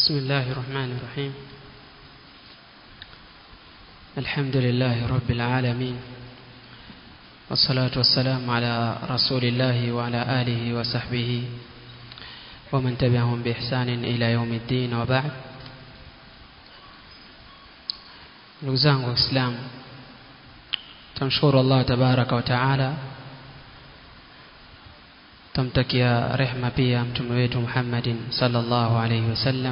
بسم الله الرحمن الرحيم الحمد لله رب العالمين والصلاة والسلام على رسول الله وعلى آله وصحبه ومن تبعهم بإحسان إلى يوم الدين وبعد ndugu zangu waislamu tamshukuru allah tabaraka wa taala tamtakia rehma pia mtume wetu muhammadin sallallahu alaihi wasallam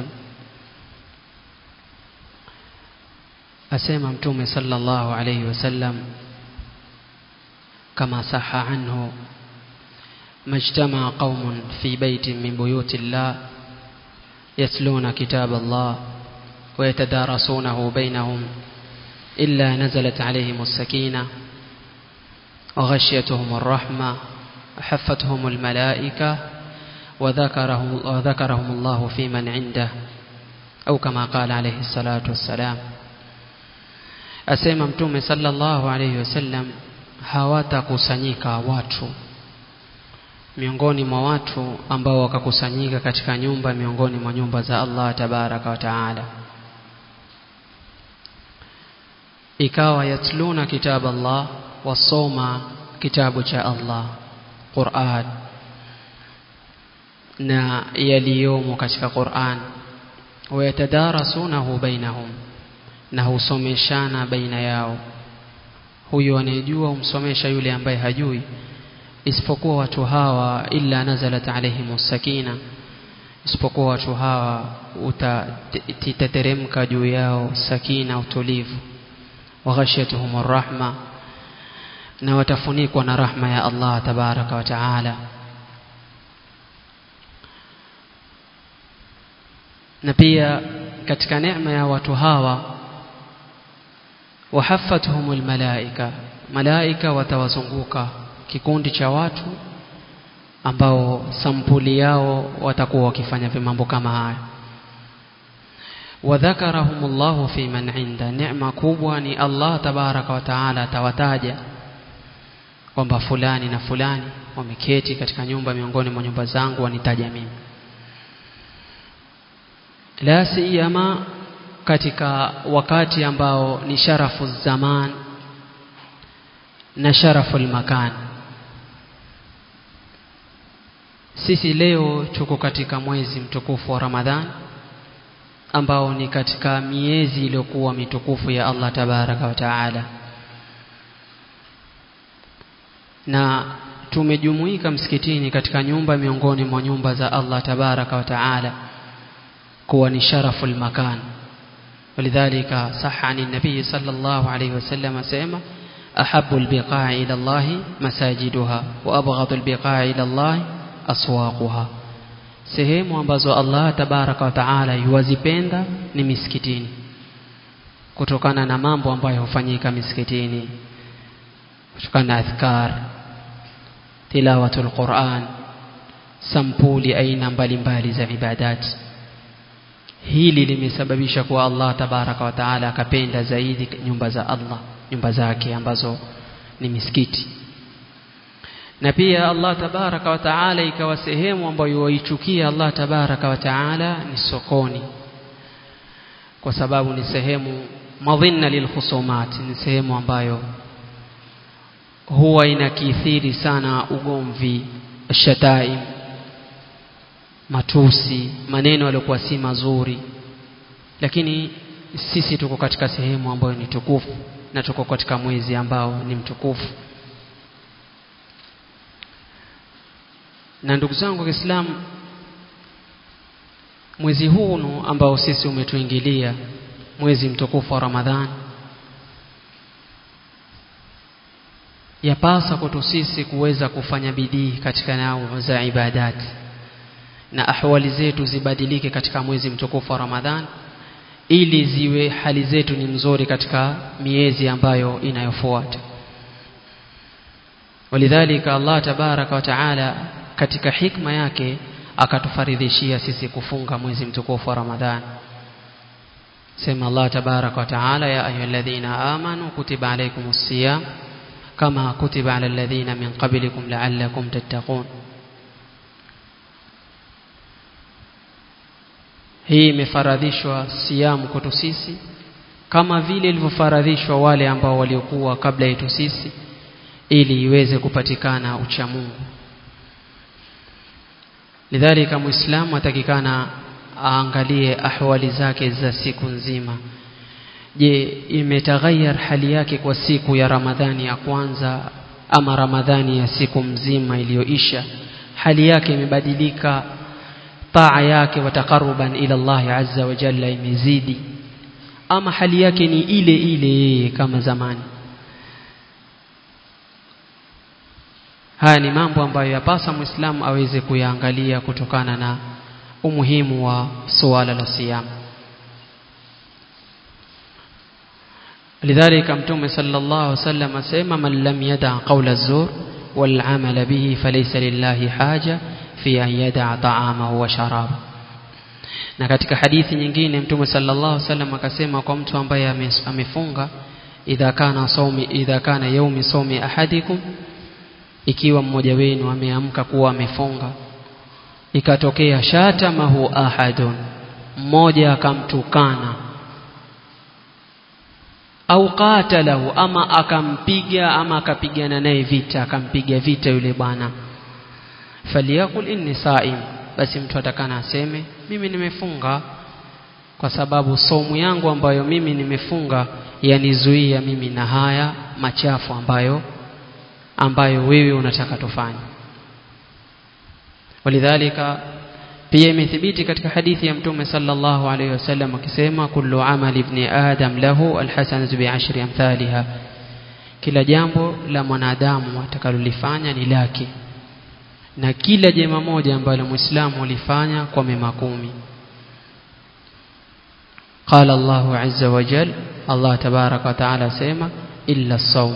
asema mtume sallallahu alaihi wasallam kama saha anhu majtamaa qaumun fi baitin min buyuti llah yatluna kitab allah ويتدارسونه بينهم إلا نزلت عليهم السكينة وغشيتهم الرحمة حفتهم الملائكة وذكرهم, وذكرهم الله في من عنده أو كما قال عليه الصلاة والسلام asema mtume sallallahu alayhi wasallam hawatakusanyika watu miongoni mwa watu ambao wakakusanyika katika nyumba miongoni mwa nyumba za Allah tabaraka wa taala ikawa yatluna kitab Allah wasoma kitabu cha Allah Qur'an na yaliyomo katika Qur'an wayatadarasunahu bainahum na husomeshana baina yao huyu anayejua humsomesha yule ambaye hajui isipokuwa watu hawa illa nazalat alaihim sakina isipokuwa watu hawa utateremka juu yao sakina utulivu waghashiyatuhum rahma na watafunikwa na rahma ya Allah tabaraka wa taala na pia katika neema ya watu hawa wahaffatuhum almalaika malaika watawazunguka kikundi cha watu ambao sampuli yao watakuwa wakifanya mambo kama haya wadhakarahum Allahu fi man inda neema kubwa ni Allah tabaraka wa taala atawataja kwamba fulani na fulani wameketi katika nyumba miongoni mwa nyumba zangu wanitaja mimi la siyama katika wakati ambao ni sharafu zaman na sharafu makan sisi leo tuko katika mwezi mtukufu wa Ramadhan ambao ni katika miezi iliyokuwa mitukufu ya Allah tabaraka wa taala na tumejumuika msikitini katika nyumba miongoni mwa nyumba za Allah tabaraka wa taala kuwa ni sharafu makan ولذلك صح عن النبي صلى الله عليه وسلم سيما أحب البقاع إلى الله مساجدها وأبغض البقاع إلى الله أسواقها sehemu ambazo Allah tabaraka wa taala yuwazipenda ni misikitini kutokana na mambo ambayo hufanyika misikitini kutokana na adhkar tilawatul Qur'an sampuli aina mbalimbali za ibadati hili limesababisha kuwa Allah tabaraka wa taala akapenda zaidi nyumba za Allah nyumba zake ambazo ni misikiti na pia Allah tabaraka wa taala ikawa sehemu ambayo waichukia Allah tabaraka wa taala ni sokoni kwa sababu ni sehemu madhinna lilkhusumat ni sehemu ambayo huwa inakithiri sana ugomvi shataim matusi maneno yaliokuwa si mazuri lakini sisi tuko katika sehemu ambayo ni tukufu na tuko katika mwezi ambao ni mtukufu na ndugu zangu waislamu mwezi huu ambao sisi umetuingilia mwezi mtukufu wa Ramadhani yapasa kwetu sisi kuweza kufanya bidii katika nao za ibadati na ahwali zetu zibadilike katika mwezi mtukufu wa Ramadhan ili ziwe hali zetu ni mzuri katika miezi ambayo inayofuata walidhalika Allah tabaraka wa taala katika hikma yake akatufaridhishia sisi kufunga mwezi mtukufu wa Ramadhan sema Allah tabaraka wa taala ya ayyuhalladhina amanu kutiba alaykumus siyam kama kutiba alal ladhina min qablikum la'allakum tattaqun hii imefaradhishwa siamu kwetu sisi kama vile ilivyofaradhishwa wale ambao waliokuwa kabla yetu sisi ili iweze kupatikana uchamungu lidhalika muislamu atakikana aangalie ahwali zake za siku nzima je imetaghayar hali yake kwa siku ya ramadhani ya kwanza ama ramadhani ya siku mzima iliyoisha hali yake imebadilika taa yake watakaruban ila Allah azza wa jalla imezidi ama hali yake ni ile ile yeye kama zamani haya ni mambo ambayo yapasa muislamu aweze kuyaangalia kutokana na umuhimu wa suala la siyam lidhalika mtume sallallahu alaihi wasallam asema man lam yada qawla az-zur wal amala bihi falaysa lillahi haja fi an yada ta'amahu wa sharaba na katika hadithi nyingine mtume sallallahu alaihi wasallam akasema kwa mtu ambaye amefunga idha kana saumi idha kana yaumi saumi ahadikum ikiwa mmoja wenu ameamka kuwa amefunga ikatokea shatamahu ahadun mmoja akamtukana au qatalahu ama akampiga ama akapigana naye vita akampiga vita yule bwana faliyakul inni saim basi mtu atakana aseme mimi nimefunga kwa sababu somu yangu ambayo mimi nimefunga yanizuia mimi na haya machafu ambayo ambayo wewe unataka tufanye walidhalika pia imethibiti katika hadithi ya mtume sallallahu alayhi wasallam akisema kullu amali ibni adam lahu alhasanatu bi'ashri amthaliha kila jambo la mwanadamu atakalolifanya ni lake na kila jema moja ambalo muislamu alifanya kwa mema kumi قال الله عز وجل الله تبارك وتعالى سيما إلا الصوم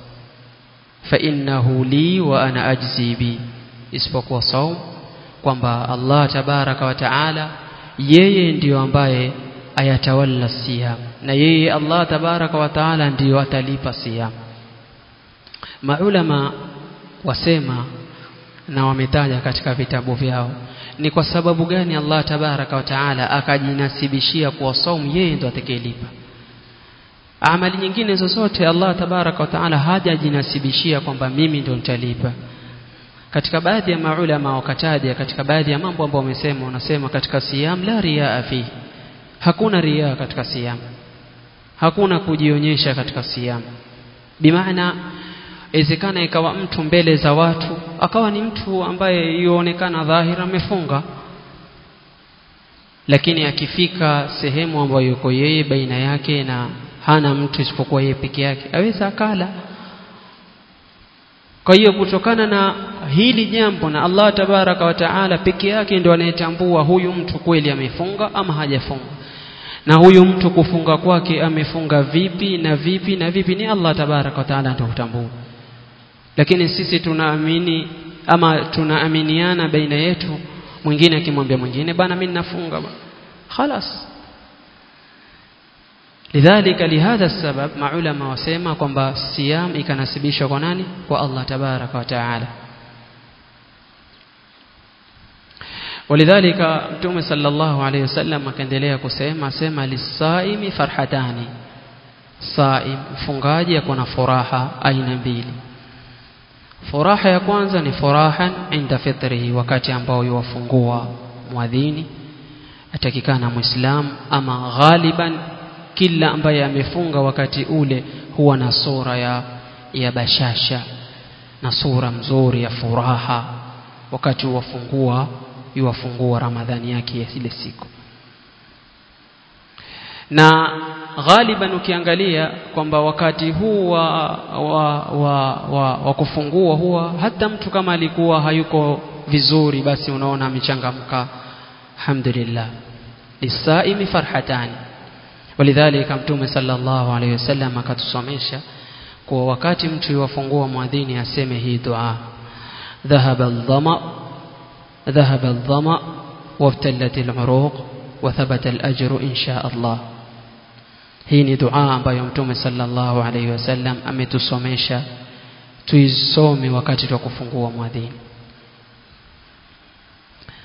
فإنه لي وأنا أجزي بي isipokuwa saum kwamba Allah tabaraka wa taala yeye ndiyo ambaye ayatawalla siyam na yeye Allah tabaraka wa taala ndiyo atalipa siyam maulama wasema na wametaja katika vitabu vyao ni kwa sababu gani Allah tabaraka wa taala akajinasibishia kuwa saum yeye ndo atakayelipa amali nyingine zozote Allah tabaraka wa taala hajajinasibishia kwamba mimi ndo nitalipa katika baadhi ya maulama wakataja katika baadhi ya mambo ambayo wamesema unasema katika siyam la riaa fi hakuna riaa katika siyam hakuna kujionyesha katika siyam bimaana inawezekana ikawa mtu mbele za watu akawa ni mtu ambaye yuonekana dhahira amefunga lakini akifika sehemu ambayo yuko yeye baina yake na hana mtu isipokuwa yeye peke yake aweza akala kwa hiyo kutokana na hili jambo na Allah tabaraka wa taala peke yake ndio anayetambua huyu mtu kweli amefunga ama hajafunga na huyu mtu kufunga kwake amefunga vipi na vipi na vipi ni Allah tabaraka wa taala ndio hutambua lakini sisi tunaamini ama tunaaminiana baina yetu mwingine akimwambia mwingine bana mimi ninafunga khalas lidhalika lihadha sabab maulama wasema kwamba siyam ikanasibishwa kwa nani kwa Allah tabaraka wa taala ولذلك متوم صلى الله عليه وسلم akaendelea kusema sema lisaimi farhatani saim mfungaji akona furaha aina mbili furaha ya kwanza ni furahan inda fitrihi wakati ambao yuwafungua mwadhini atakikana muislam ama ghaliban kila ambaye amefunga wakati ule huwa na sura ya ya bashasha na sura mzuri ya furaha wakati wafungua yuwafungua ramadhani yake ya ile siku na ghaliban ukiangalia kwamba wakati huu wa, wa, wa, wa, wa kufungua huwa hata mtu kama alikuwa hayuko vizuri basi unaona amechangamka alhamdulillah lisaimi farhatani walidhalika mtume sallallahu alaihi wasallam akatusomesha kwa wakati mtu yuwafungua mwadhini aseme hii dua dhahaba aldhama dhahaba aldhama wabtallat aluruq wa thabata alajru insha Allah hii ni dua ambayo mtume sallallahu alaihi wasallam ametusomesha tuisome wakati wa kufungua mwadhini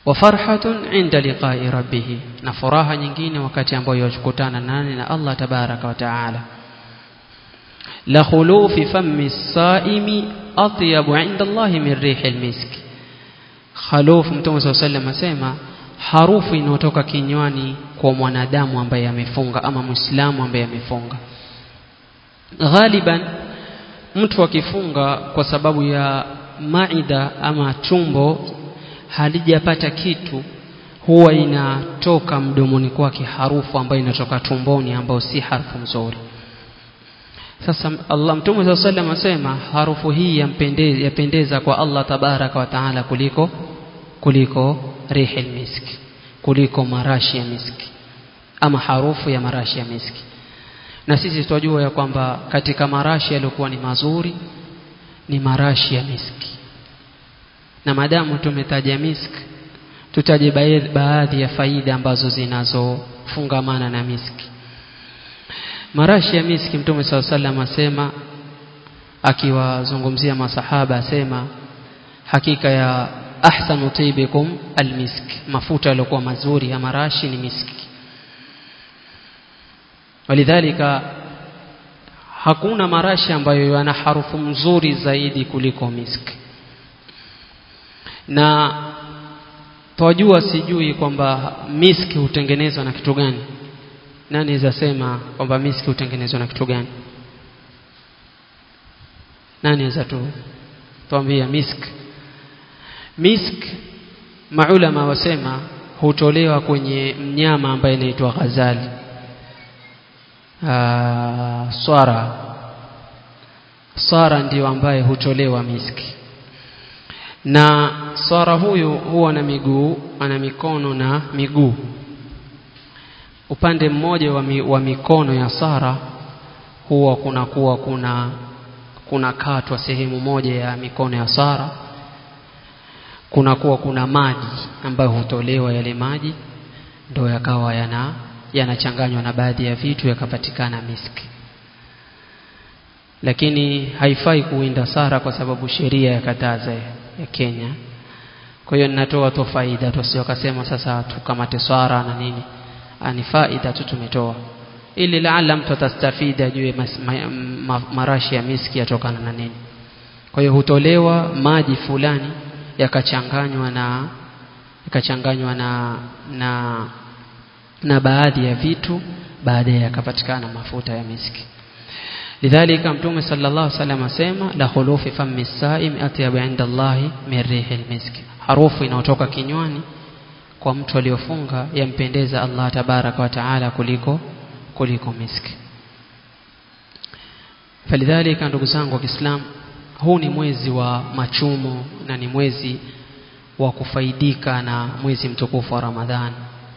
wa farhatun inda liqa'i rabbih na furaha nyingine wakati ambayo yachukutana nani na Allah tabaraka wa taala la khulufi fammi saimi atyabu inda Allah min rihil misk khaluf mtume sallallahu alayhi wasallam asema harufu inayotoka kinywani kwa mwanadamu ambaye amefunga ama muislamu ambaye amefunga ghaliban mtu akifunga kwa sababu ya maida ama tumbo halijapata kitu huwa inatoka mdomoni kwake harufu ambayo inatoka tumboni ambayo si harufu nzuri sasa Allah mtume swalla sallam asema harufu hii yampendeza, yapendeza kwa Allah tabaraka wa taala kuliko kuliko rihil miski kuliko marashi ya miski ama harufu ya marashi ya miski na sisi tunajua ya kwamba katika marashi yaliyokuwa ni mazuri ni marashi ya miski na madamu tumetaja miski tutaje baadhi ya faida ambazo zinazofungamana na miski marashi ya miski mtume saa salam asema akiwazungumzia masahaba asema hakika ya ahsanu tibikum almiski mafuta yaliokuwa mazuri ya marashi ni miski walidhalika hakuna marashi ambayo yana harufu mzuri zaidi kuliko miski na twajua sijui kwamba miski hutengenezwa na kitu gani nani aweza sema kwamba miski hutengenezwa na kitu gani nani aweza tu tuambia misk misk maulama wasema hutolewa kwenye mnyama ambaye inaitwa ghazali Aa, swara swara ndio ambaye hutolewa miski na swara huyu huwa na miguu ana mikono na miguu upande mmoja wa, mi, wa mikono ya sara huwa kunakuwa kuna kuna katwa sehemu moja ya mikono ya sara kunakuwa kuna maji ambayo hutolewa yale maji ndio yakawa yana yanachanganywa na baadhi ya vitu yakapatikana miski lakini haifai kuwinda sara kwa sababu sheria ya kataza ya Kenya kwa hiyo ninatoa tu faida tusio kasema sasa tukamate swara na nini ni faida tu tumetoa ili laala mtu atastafidi ajue ma, ma, marashi ya miski yatokana na nini kwa hiyo hutolewa maji fulani yakachanganywa na yakachanganywa na na na baadhi ya vitu baadaye yakapatikana mafuta ya miski lidhalika mtume sallallahu alaihi wasallam asema la khulufi fammi saim atyab inda Allahi min rihil miski harufu inayotoka kinywani kwa mtu aliyofunga yampendeza Allah tabaraka wa taala kuliko kuliko miski falidhalika ndugu zangu wa Kiislamu huu ni mwezi wa machumo na ni mwezi wa kufaidika na mwezi mtukufu wa Ramadhani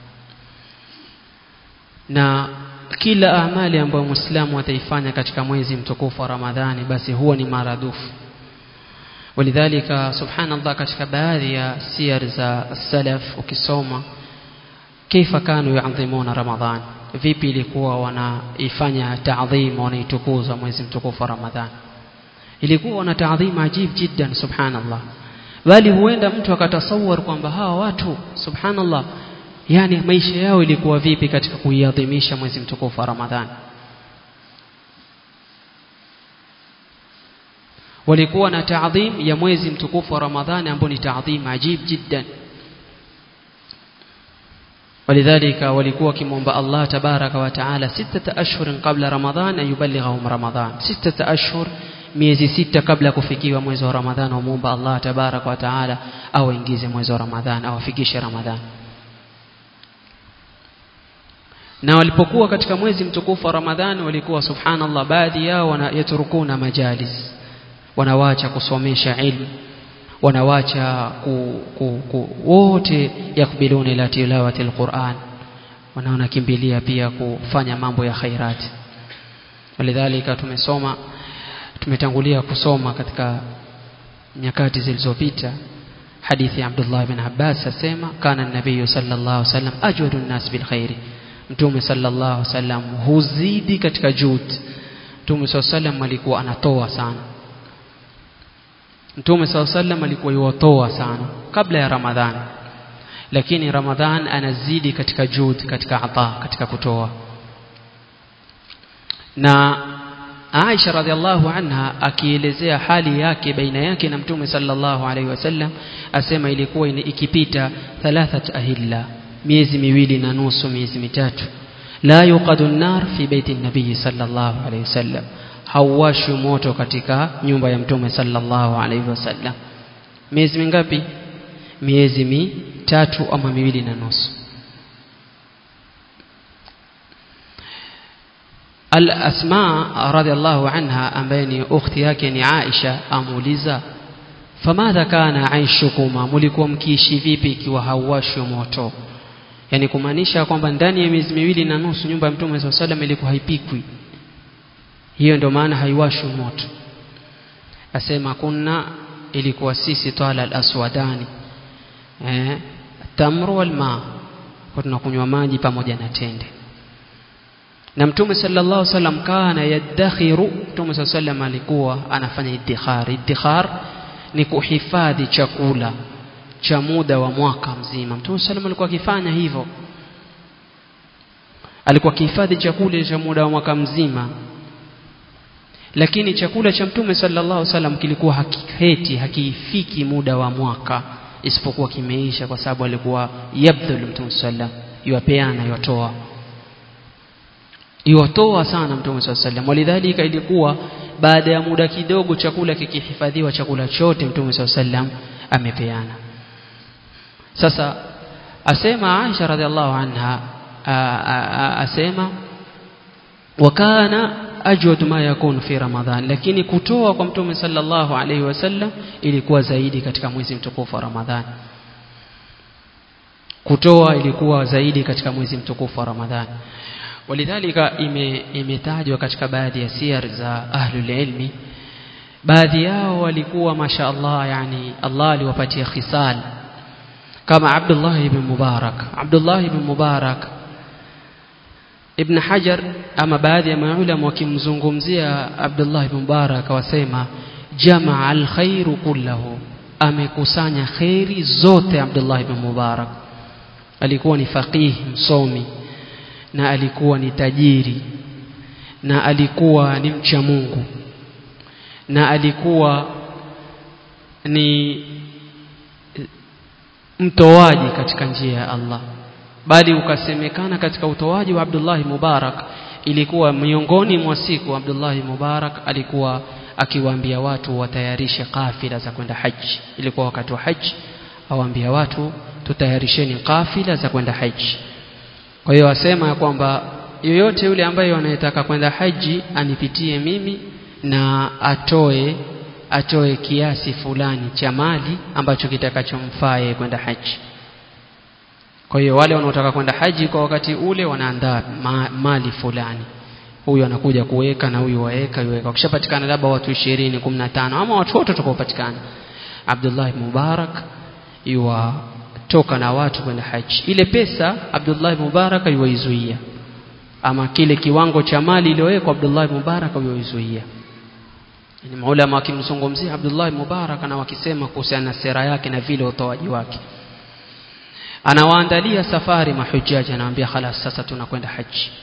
na kila amali ambayo Muislamu ataifanya katika mwezi mtukufu wa Ramadhani basi huwa ni maradufu walidhalika subhanallah katika baadhi ya siyar za salaf ukisoma kaifa kanu yuadhimuna ramadhan vipi ilikuwa wanaifanya taadhim wanaitukuza mwezi mtukufu wa ramadhan ilikuwa wana taadhim ajib jiddan subhanallah bali huenda mtu akatasawar kwamba hawa watu subhanallah yani maisha yao ilikuwa vipi katika kuiadhimisha mwezi mtukufu wa ramadhan walikuwa na taadhim ya mwezi mtukufu wa Ramadhani ambao ni taadhim ajib jiddan walidhalika walikuwa wakimwomba Allah tabaraka wa taala sitata ashhurin qabla Ramadhan an yuballighahum Ramadhan sitata ashhur miezi sita kabla ya kufikiwa mwezi wa Ramadhan wamuomba Allah tabaraka wa taala awaingize mwezi wa Ramadhan awafikishe Ramadhan na walipokuwa katika mwezi mtukufu wa Ramadhani walikuwa subhanallah baadhi yao wanayaturukuna majalis wanawacha kusomesha ilmu wanawacha ku, ku, ku, wote yakbiluna ila tilawati alquran wanaona kimbilia pia kufanya mambo ya khairati walidhalika tumesoma tumetangulia kusoma katika nyakati zilizopita hadithi ya Abdullah bin Abbas asema kana nabii sallallahu alaihi wasallam ajwadu nnas bil khairi mtume sallallahu alaihi wasallam huzidi katika juhudi mtume sallallahu alaihi wasallam alikuwa anatoa sana Mtume SAW sallam alikuwa yuwatoa sana kabla ya Ramadhani. lakini ramadhan anazidi katika jud katika ata katika kutoa na Aisha radhiallahu anha akielezea hali yake baina yake na Mtume sallallahu alaihi wasallam asema ilikuwa ikipita thalathat ahilla miezi miwili na nusu miezi mitatu la yuqadu an-nar fi baiti an-nabii sallallahu alaihi wasallam hauwashwi moto katika nyumba ya Mtume sallallahu alaihi wasallam miezi mingapi miezi mitatu ama miwili na nusu Al-Asma radhiallahu anha ambaye ni ukhti yake ni Aisha amuuliza famadha kana aishukuma mulikuwa mkiishi vipi ikiwa hauwashwi moto yani kumaanisha kwamba ndani ya miezi miwili na nusu nyumba ya Mtume SAW salam ilikuwa haipikwi hiyo ndio maana haiwashwi moto asema kunna ilikuwa sisi twala al-aswadani eh tamru wal ma kwa tunakunywa maji pamoja na tende na mtume sallallahu alaihi wasallam kana yadakhiru mtume sallallahu alaihi wasallam alikuwa anafanya iddikhar iddikhar ni kuhifadhi chakula cha muda wa mwaka mzima mtume sallallahu alikuwa akifanya hivyo alikuwa akihifadhi chakula cha muda wa mwaka mzima lakini chakula cha mtume sallallahu alaihi wasallam kilikuwa hakiheti hakifiki muda wa mwaka isipokuwa kimeisha kwa sababu alikuwa yabdhul mtume sallallahu yuapeana yotoa iwatoa sana mtume swalla sallam walidhalika ilikuwa baada ya muda kidogo chakula kikihifadhiwa chakula chote mtume swalla sallam amepeana sasa asema Aisha radhiallahu anha asema wakana ajwad ma yakun fi ramadhan lakini kutoa kwa mtume sallallahu alaihi wasallam ilikuwa zaidi katika mwezi mtukufu wa ramadhan kutoa ilikuwa zaidi katika mwezi mtukufu wa ramadhan walidhalika imetajwa katika baadhi ya siyar za ahlul ilmi baadhi yao walikuwa masha Allah yani Allah aliwapatia khisal kama Abdullah ibn Mubarak Abdullah ibn Mubarak Ibn Hajar ama baadhi ya maulama wakimzungumzia Abdullah ibn Mubarak wasema jamaa alkhairu kullahu amekusanya khairi zote Abdullah ibn Mubarak alikuwa ni faqih msomi na alikuwa ni tajiri na alikuwa ni mcha Mungu na alikuwa ni mtoaji katika njia ya Allah bali ukasemekana katika utoaji wa Abdullah Mubarak ilikuwa miongoni mwa siku Abdullah Mubarak alikuwa akiwaambia watu watayarishe kafila za kwenda haji ilikuwa wakati wa haji awaambia watu tutayarisheni kafila za kwenda haji kwa hiyo asema ya kwamba yoyote yule ambaye anayetaka kwenda haji anipitie mimi na atoe atoe kiasi fulani cha mali ambacho kitakachomfaa yeye kwenda haji kwa hiyo wale wanaotaka kwenda haji kwa wakati ule wanaandaa ma, mali fulani huyu anakuja kuweka na huyu waweka yuweka wakishapatikana labda watu 20 15 ama watu wote watakaopatikana Abdullah Mubarak yuwa toka na watu kwenda haji ile pesa Abdullah Mubarak yuwaizuia ama kile kiwango cha mali iliyowekwa Abdullah Mubarak yuwaizuia ni maulama wakimzungumzia Abdullah Mubarak na wakisema kuhusiana na sera yake na vile utoaji wake anawaandalia safari mahujaji anawaambia khalas sasa tunakwenda haji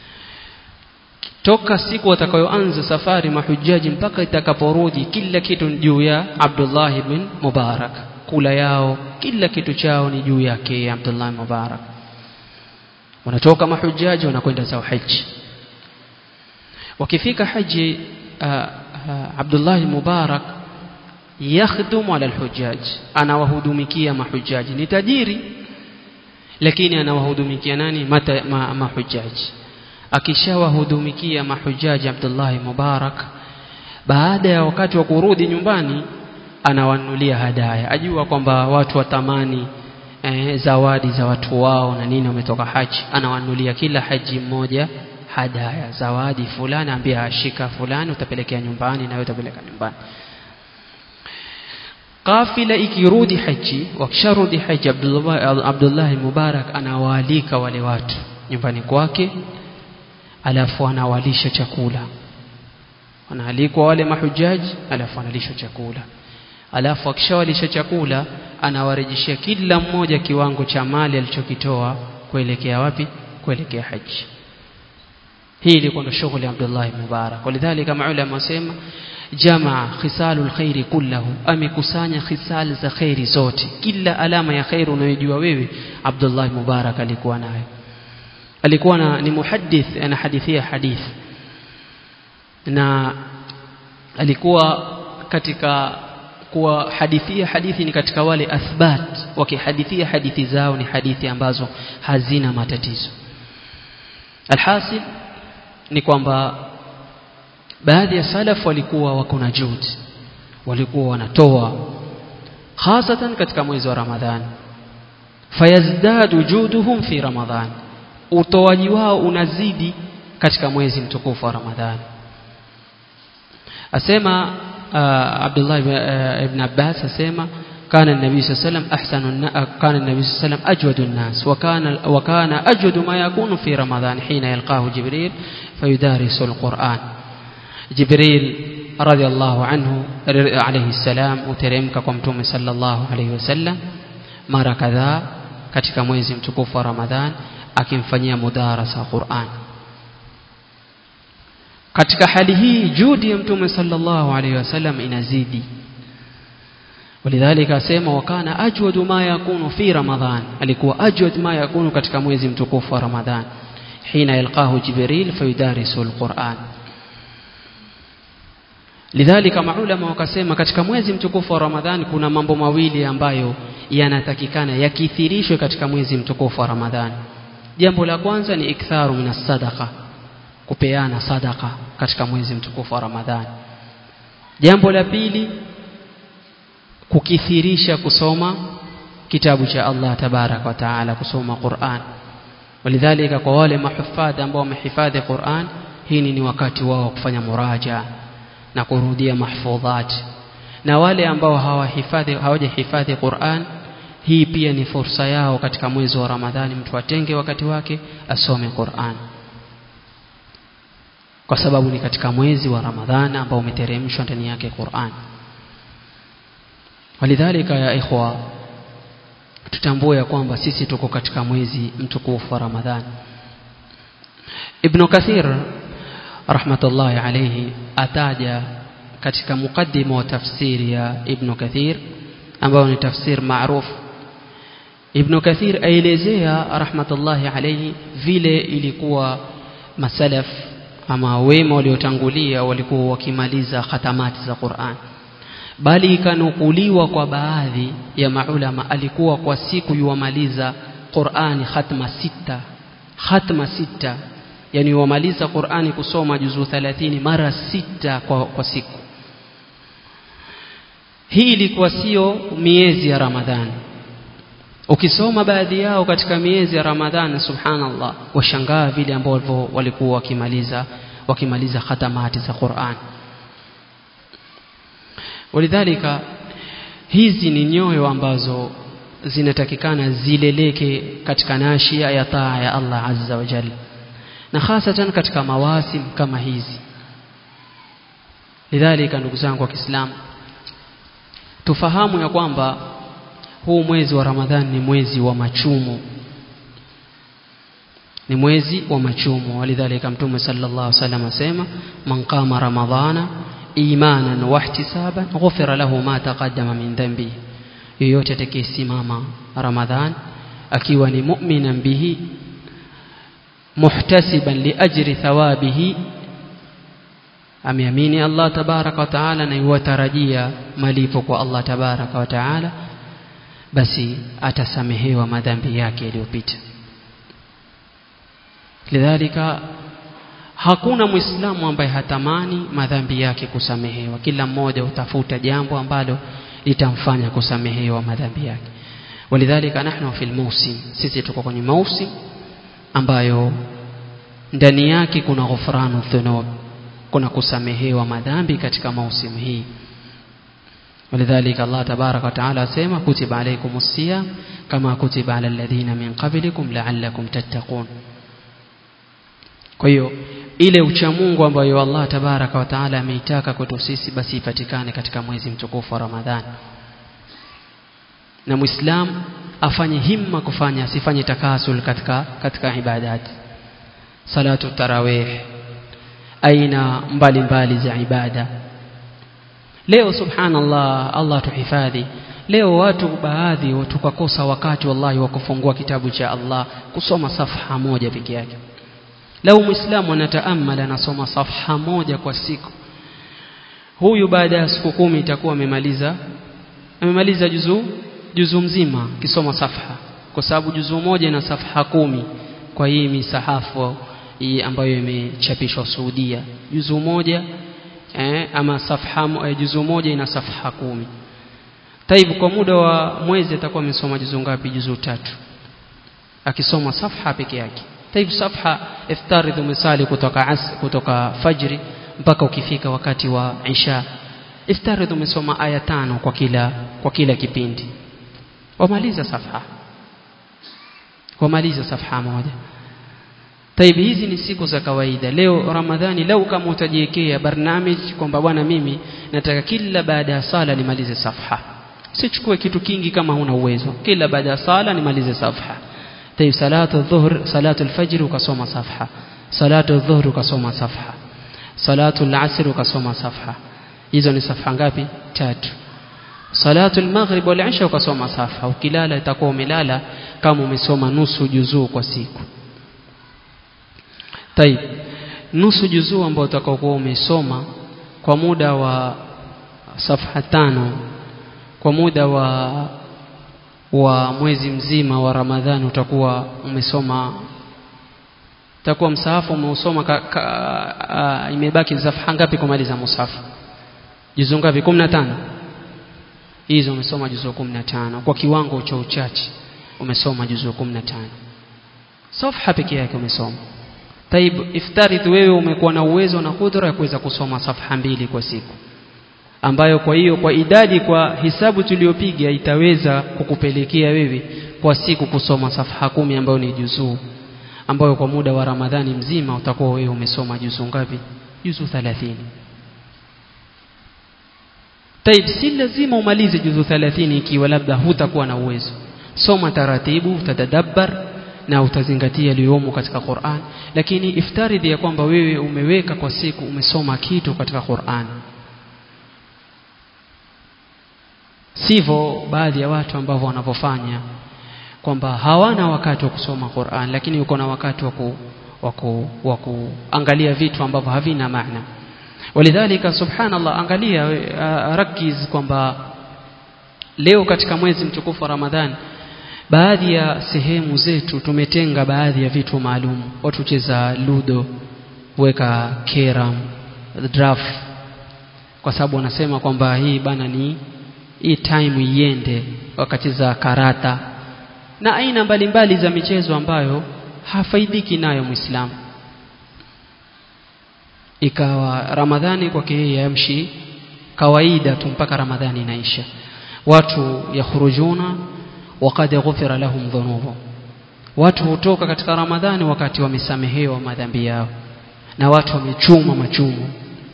toka siku watakayoanza safari mahujaji mpaka itakaporudi kila kitu juu ya Abdullah ibn Mubarak kula yao kila kitu chao ni juu yake Abdullah Mubarak wanatoka mahujaji wanakwenda zao haji wakifika haji uh, uh, Abdullah Mubarak yakhdumu ala alhujaj anawahudumikia mahujaji ni tajiri lakini anawahudumikia nani mata, ma, mahujaji akishawahudumikia mahujaji Abdullah Mubarak baada ya wakati wa kurudi nyumbani anawanulia hadaya ajua kwamba watu watamani eh, zawadi za watu wao na nini wametoka haji anawanulia kila haji mmoja hadaya zawadi fulani ambia ashika fulani utapelekea nyumbani na wewe utapeleka nyumbani kafila ikirudi haji wakisharudi haji Abdullah, Abdullah Mubarak anawaalika wale watu nyumbani kwake alafu anawalisha chakula wanaalikwa wale mahujaji alafu analishwa chakula alafu akishawalisha chakula anawarejeshia kila mmoja kiwango cha mali alichokitoa kuelekea wapi kuelekea haji hii ilikuwa ndo shughuli ya Abdullah ibn Mubarak walidhalika maulama wasema jamaa khisalul khairi kullahu amekusanya khisal za khairi zote kila alama ya khairi unayojua wewe Abdullah ibn Mubarak alikuwa nayo alikuwa na, ni muhaddith anahadithia hadith na alikuwa katika kuwa hadithia hadithi ni katika wale athbat wakihadithia hadithi zao ni hadithi ambazo hazina matatizo alhasil ni kwamba baadhi ya salaf walikuwa wako na juhudi walikuwa wanatoa hasatan katika mwezi wa Ramadhani fayazdadu juduhum fi Ramadhan utoaji wao unazidi katika mwezi mtukufu wa Ramadhani asema uh, Abdullah ibn Abbas asema كان النبي صلى الله عليه وسلم أحسن كان النبي صلى الله عليه وسلم أجود الناس وكان وكان أجود ما يكون في رمضان حين يلقاه جبريل فيدارس القرآن جبريل رضي الله عنه عليه السلام uteremka kwa mtume sallallahu alayhi wasallam mara kadhaa katika mwezi mtukufu wa Ramadhan akimfanyia mudarasa Qur'an katika hali hii juhudi ya mtume sallallahu alayhi wasallam inazidi ولذلك asema wakana ajwad ma yakunu fi ramadhan alikuwa ajwad ma yakunu katika mwezi mtukufu wa ramadhan hina yalqahu jibril fayudarisu alquran lidhalika maulama wakasema katika mwezi mtukufu wa ramadhan kuna mambo mawili ambayo yanatakikana yakithirishwe katika mwezi mtukufu wa ramadhan jambo la kwanza ni iktharu minas sadaqa kupeana sadaqa katika mwezi mtukufu wa ramadhan jambo la pili kukithirisha kusoma kitabu cha Allah tabarak wa taala kusoma Qur'an walidhalika kwa wale mahufadhi ambao wamehifadhi Qur'an hii ni wakati wao kufanya muraja na kurudia mahfudhat na wale ambao hawahifadhi hawajahifadhi Qur'an hii pia ni fursa yao katika mwezi wa Ramadhani mtu atenge wakati wake asome Qur'an kwa sababu ni katika mwezi wa Ramadhani ambao umeteremshwa ndani yake Qur'an walidhalika ya ikhwa tutambue ya kwamba sisi tuko katika mwezi mtukufu wa Ramadhani Ibn Kathir rahmatullahi alayhi ataja katika mukaddima wa tafsiri ya Ibn Kathir ambao ni tafsir maarufu Ibn Kathir aelezea rahmatullahi alayhi vile ilikuwa masalaf ama wema waliotangulia walikuwa wakimaliza khatamati za Qur'an bali ikanukuliwa kwa baadhi ya maulama alikuwa kwa siku yuwamaliza Qur'ani khatma sita khatma sita yani yuwamaliza Qur'ani kusoma juzu 30 mara sita kwa, kwa siku hii ilikuwa sio miezi ya Ramadhani ukisoma baadhi yao katika miezi ya Ramadhani subhanallah washangaa vile ambavyo walikuwa wakimaliza wakimaliza khatamati za Qur'an walidhalika hizi ni nyoyo ambazo zinatakikana zileleke katika nashia ya taa ya Allah azza wa jalla na hasatan katika mawasim kama hizi lidhalika ndugu zangu wa Kiislamu tufahamu ya kwamba huu mwezi wa Ramadhani ni mwezi wa machumo ni mwezi wa machumo walidhalika mtume sallallahu alaihi wasallam asema man qama ramadhana imanan wa ihtisaban ghufira lahu ma taqaddama min dhanbi yoyote atakayesimama ramadhan akiwa ni mu'minan bihi muhtasiban liajri thawabihi ameamini Allah tabaraka wa taala na yuwatarajia malipo kwa Allah tabaraka wa taala basi atasamehewa madhambi yake yaliyopita lidhalika hakuna muislamu ambaye hatamani madhambi yake kusamehewa kila mmoja utafuta jambo ambalo litamfanya kusamehewa madhambi yake walidhalika nahnu fil mawsim sisi tuko kwenye mausim ambayo ndani yake kuna ghufranu dhunub kuna kusamehewa madhambi katika mausimu hii ولذلك الله تبارك وتعالى سيما كتب عليكم الصيام كما كتب على الذين من قبلكم لعلكم تتقون kwa hiyo ile uchamungu ambayo Allah tabaraka wa taala ameitaka kwetu sisi basi ipatikane katika mwezi mtukufu wa Ramadhani na muislam afanye himma kufanya asifanye takasul katika katika ibadati salatu tarawih aina mbalimbali za ibada leo subhanallah Allah tuhifadhi leo watu baadhi tukakosa wakati wallahi wa kufungua kitabu cha Allah kusoma safha moja peke yake lau muislamu anataamala anasoma safha moja kwa siku huyu baada ya siku kumi itakuwa amemaliza amemaliza juzuu juzu mzima kisoma safha kwa sababu juzu moja ina safha kumi kwa hii misahafu hii ambayo imechapishwa Saudia juzu moja eh, ama safha eh, juzu moja ina safha kumi taibu kwa muda wa mwezi atakuwa amesoma juzu ngapi juzu tatu akisoma safha peke yake taibu safha iftaridh umesali kutoka as, kutoka fajri mpaka ukifika wakati wa isha iftaridh umesoma aya tano kwa kila kwa kila kipindi wamaliza safha wamaliza safha moja taibi hizi ni siku za kawaida leo ramadhani lau kama utajiwekea barnamij kwamba bwana mimi nataka kila baada ya sala nimalize safha sichukue kitu kingi kama huna uwezo kila baada ya sala nimalize safha tayib salatu dhuhr salatu alfajr ukasoma safha salatu dhuhr ukasoma safha salatu alasr ukasoma safha hizo ni safha ngapi tatu salatu almaghrib wal isha ukasoma safha ukilala itakuwa umelala kama umesoma nusu juzuu kwa siku Taib. Nusu juzuu ambao utakaokuwa umesoma kwa muda wa safha tano kwa muda wa wa mwezi mzima wa Ramadhani utakuwa umesoma utakuwa msahafu umeusoma ka, ka, uh, imebaki safha ngapi kumaliza musafu juzuu ngapi 15 hizo umesoma juzuu 15 kwa kiwango cha uchache umesoma juzuu 15 safha pekee yake umesoma Taib iftaridh wewe umekuwa na uwezo na kudra ya kuweza kusoma safha mbili kwa siku ambayo kwa hiyo kwa idadi kwa hisabu tuliyopiga itaweza kukupelekea wewe kwa siku kusoma safha kumi ambayo ni juzuu ambayo kwa muda wa Ramadhani mzima utakuwa wewe umesoma juzuu ngapi juzuu 30 Taib si lazima umalize juzuu 30 ikiwa labda hutakuwa na uwezo soma taratibu utadabbar na utazingatia yaliyomo katika Qur'an lakini iftaridhi ya kwamba wewe umeweka kwa siku umesoma kitu katika Qur'an sivyo baadhi ya watu ambao wanavyofanya kwamba hawana wakati wa kusoma Qur'an lakini uko na wakati wa kuangalia vitu ambavyo havina maana walidhalika subhanallah angalia uh, rakiz kwamba leo katika mwezi mtukufu wa Ramadhani baadhi ya sehemu zetu tumetenga baadhi ya vitu maalum watu cheza ludo weka keram draft kwa sababu wanasema kwamba hii bana ni hii time iende wakati za karata na aina mbalimbali za michezo ambayo hafaidiki nayo muislamu ikawa ramadhani kwake yeye yamshi kawaida tu mpaka ramadhani inaisha watu yakhurujuna waqad ghufira lahum dhunubu watu hutoka katika ramadhani wakati wamesamehewa madhambi yao na watu wamechuma machumo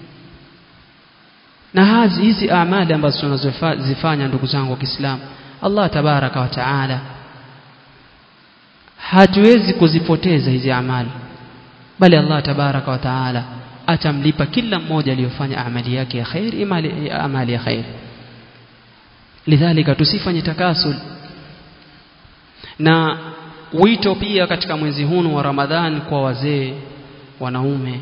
na hazi hizi amali ambazo tunazozifanya ndugu zangu wa Kiislamu Allah tabaraka wa taala hatuwezi kuzipoteza hizi amali bali Allah tabaraka wa taala atamlipa kila mmoja aliyofanya amali yake ya khair imali amali ya khair lidhalika tusifanye takasul na wito pia katika mwezi huu wa Ramadhan kwa wazee wanaume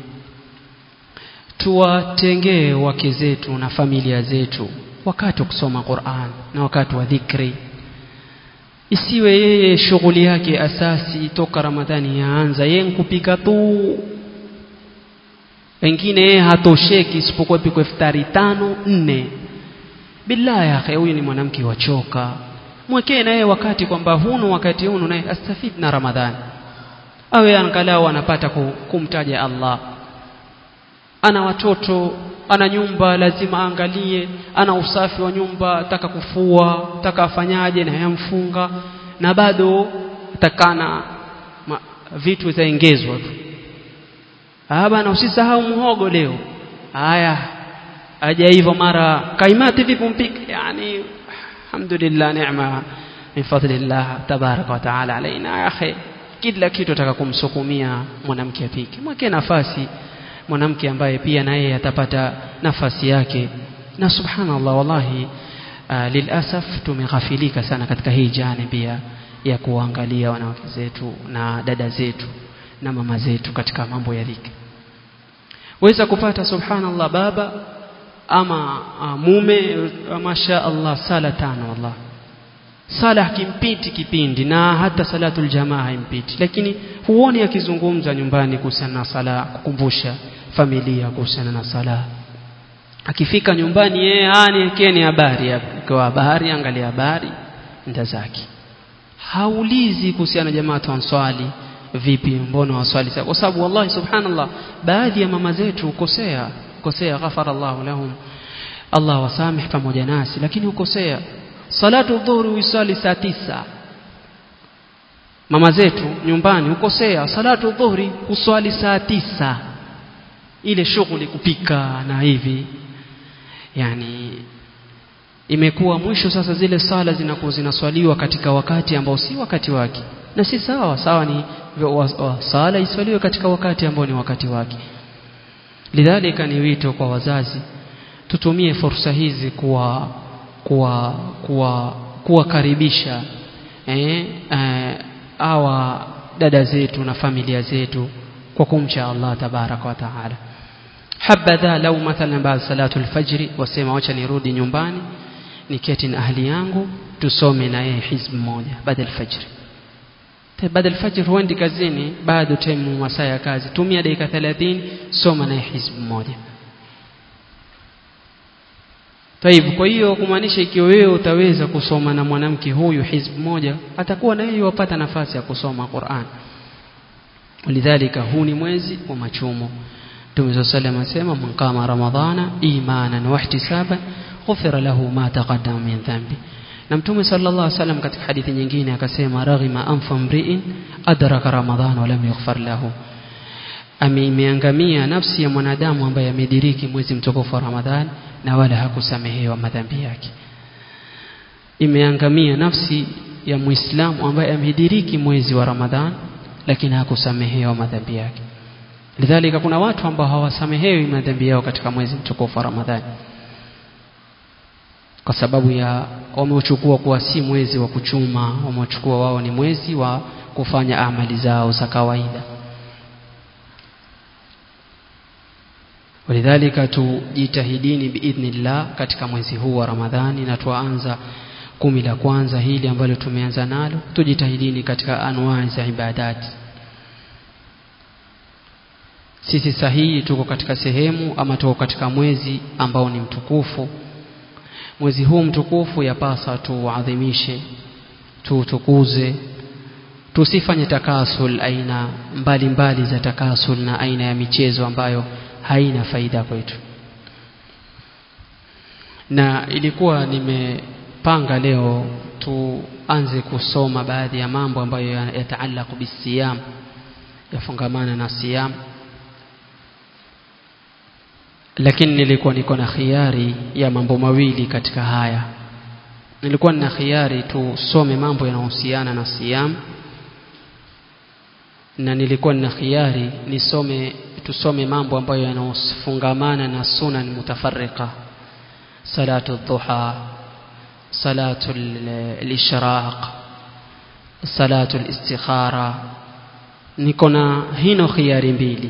tuwatengee wake zetu na familia zetu wakati wa kusoma Qur'an na wakati wa dhikri isiwe yeye shughuli yake asasi toka Ramadhani yaanza yeye kupika tu wengine yeye hatosheki isipokuwa pikwe iftari tano nne billahi akhi huyu ni mwanamke wachoka mwekee na yeye wakati kwamba hunu wakati hunu naye astafid na Ramadhani awe angalau anapata kumtaja Allah ana watoto ana nyumba lazima aangalie ana usafi wa nyumba taka kufua taka afanyaje na yamfunga na bado takana ma, vitu zaongezwa tu ah bana usisahau muhogo leo haya aja hivyo mara kaimati vipi mpike yani alhamdulillah neema min fadlillah tabaraka wa taala alaina ya akhi kila kitu ataka kumsukumia mwanamke apike mweke nafasi mwanamke ambaye pia na yeye atapata nafasi yake na subhanallah wallahi uh, lilasaf tumeghafilika sana katika hii jani pia ya kuangalia wanawake zetu na dada zetu na mama zetu katika mambo ya dhikri weza kupata subhanallah baba ama uh, mume uh, masha Allah sala tano wallah sala hakimpiti kipindi na hata salatul jamaa haimpiti lakini huoni akizungumza nyumbani kuhusiana na sala kukumbusha familia kuhusiana na sala akifika nyumbani yeye aniekeni habari kwa habari angalia habari nda zake haulizi kuhusiana jamaa tuanswali vipi mbona waswali kwa sababu wallahi subhanallah baadhi ya mama zetu ukosea ukosea ghafara Allahu lahum Allah wasamih pamoja nasi lakini ukosea salatu dhuhuri uiswali saa tisa mama zetu nyumbani ukosea salatu dhuhuri uswali saa tisa ile shughuli kupika na hivi yani imekuwa mwisho sasa zile sala zinakuwa zinaswaliwa katika wakati ambao si wakati wake na si sawa sawa ni wa, wa, sala iswaliwe katika wakati ambao ni wakati wake lidhalika ni wito kwa wazazi tutumie fursa hizi kuwa kuwa kuwa kuwakaribisha eh, eh, awa dada zetu na familia zetu kwa kumcha Allah tabaraka wa taala habadha lau mathalan baada salatu alfajri wasema wacha nirudi nyumbani niketi na ahli yangu tusome na yeye hizb moja baada alfajri baada alfajr huendi kazini bado time masaa ya kazi tumia dakika 30 soma naye hizb moja Taibu, kwa hiyo kumaanisha ikiwa wewe utaweza kusoma na mwanamke huyu hizb moja atakuwa na yeye wapata nafasi ya kusoma Qur'an lidhalika huu ni mwezi wa machumo Mtume sallam asema man qama ramadhana imanan wa ihtisaban ghufira lahu ma taqaddama min dhanbi na Mtume sallallahu alaihi wasallam katika hadithi nyingine akasema raghima anfa mri'in adraka ramadhana wa lam yughfar lahu ameimeangamia nafsi ya mwanadamu ambaye amediriki mwezi mtukufu wa Ramadhani na wala hakusamehewa madhambi yake imeangamia nafsi ya Muislamu ambaye amediriki mwezi wa Ramadhani lakini hakusamehewa madhambi yake lidhalika kuna watu ambao hawasamehewi madhambi yao katika mwezi mtukufu wa Ramadhani kwa sababu ya wameuchukua kuwa si mwezi wa kuchuma wameuchukua wao ni mwezi wa kufanya amali zao za kawaida walidhalika tujitahidini biidhnillah katika mwezi huu wa Ramadhani na tuanza kumi la kwanza hili ambalo tumeanza nalo tujitahidini katika anwaa za ibadati sisi sahihi tuko katika sehemu ama tuko katika mwezi ambao ni mtukufu mwezi huu mtukufu yapasa tuadhimishe tuutukuze tusifanye takasul aina mbalimbali mbali za takasul na aina ya michezo ambayo haina faida kwetu na ilikuwa nimepanga leo tuanze kusoma baadhi ya mambo ambayo yataalaku bisiyam yafungamana na siyam lakini nilikuwa niko na khiari ya mambo mawili katika haya nilikuwa nina khiari tusome mambo yanayohusiana na siyam na nilikuwa nina khiari nisome tusome mambo ambayo yanayofungamana na sunan mutafarriqa salatu dhuha salatu al-ishraq salatu al-istikhara niko na hino khiari mbili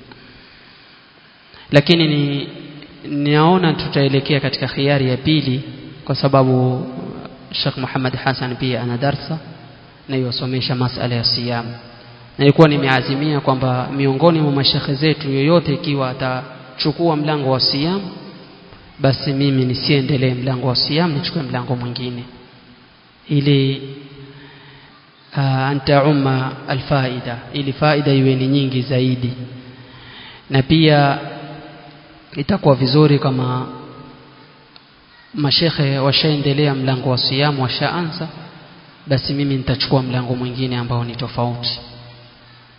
lakini ni naona tutaelekea katika khiari ya pili kwa sababu Sheikh Muhammad Hassan pia ana darsa na yosomesha masala ya siyam nilikuwa nimeazimia kwamba miongoni mwa mashekhe zetu yoyote ikiwa atachukua mlango wa siyam basi mimi nisiendelee mlango wa siyam nichukue mlango mwingine ili uh, antaumma alfaida ili faida iwe ni nyingi zaidi na pia itakuwa vizuri kama mashekhe washaendelea mlango wa siyamu washaanza basi mimi nitachukua mlango mwingine ambao ni tofauti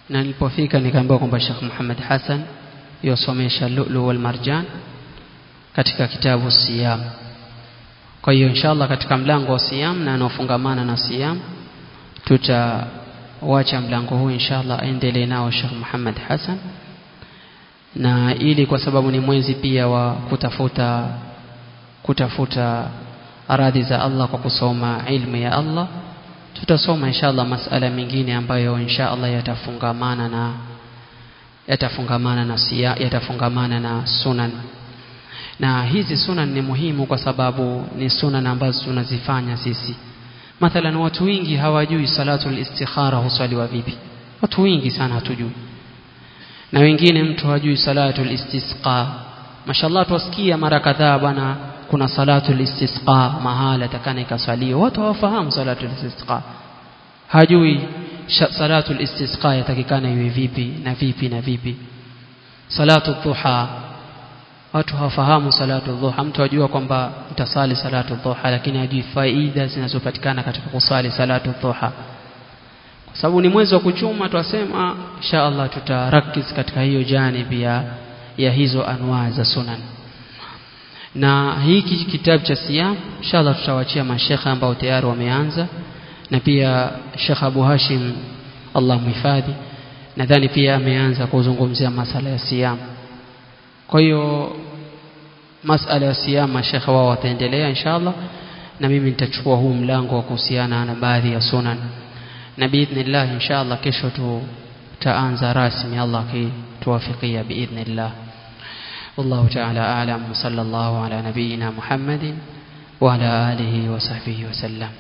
na nilipofika nikaambiwa kwamba Sheikh Muhammad Hassan yosomesha Lu'lu wal Marjan katika kitabu Siyam kwa hiyo inshallah katika mlango wa Siyam na anaofungamana na Siyam tutawacha mlango huu inshallah aendelee nao Sheikh Muhammad Hassan na ili kwa sababu ni mwezi pia wa kutafuta kutafuta radhi za Allah kwa kusoma ilmu ya Allah tutasoma inshallah masala mengine ambayo inshallah yatafungamana na yatafungamana na siya, yatafungamana na sunan na hizi sunan ni muhimu kwa sababu ni sunan ambazo tunazifanya sisi mathalan watu wengi hawajui salatul istikhara huswaliwa vipi watu wengi sana hatujui na wengine mtu hajui salatul istisqa mashallah tuwasikia mara kadhaa bwana kuna salatul istisqa mahala takana ikaswaliwa watu hawafahamu salatul istisqa hajui salatul istisqa yatakikana iwe vipi na vipi na vipi salatu dhuha watu hawafahamu salatu dhuha mtu ajua kwamba mtasali salatu dhuha lakini hajui faida zinazopatikana katika kusali salatu dhuha kwa sababu ni mwezi wa kuchuma twasema insha Allah tutarakiz katika hiyo janibi ya, ya hizo anwaa za sunan na hiki kitabu cha siyam inshallah tutawachia mashekha ambao tayari wameanza na pia Sheikh Abu Hashim Allah mhifadhi nadhani pia ameanza kuzungumzia masala ya siyam kwa hiyo masala ya siyam mashekha wao wataendelea inshallah na mimi nitachukua huu mlango wa kuhusiana na baadhi ya sunan na biidhnillah inshallah kesho tutaanza rasmi Allah akituwafikia biidhnillah والله تعالى أعلم وصلى الله على نبينا محمد وعلى آله وصحبه وسلم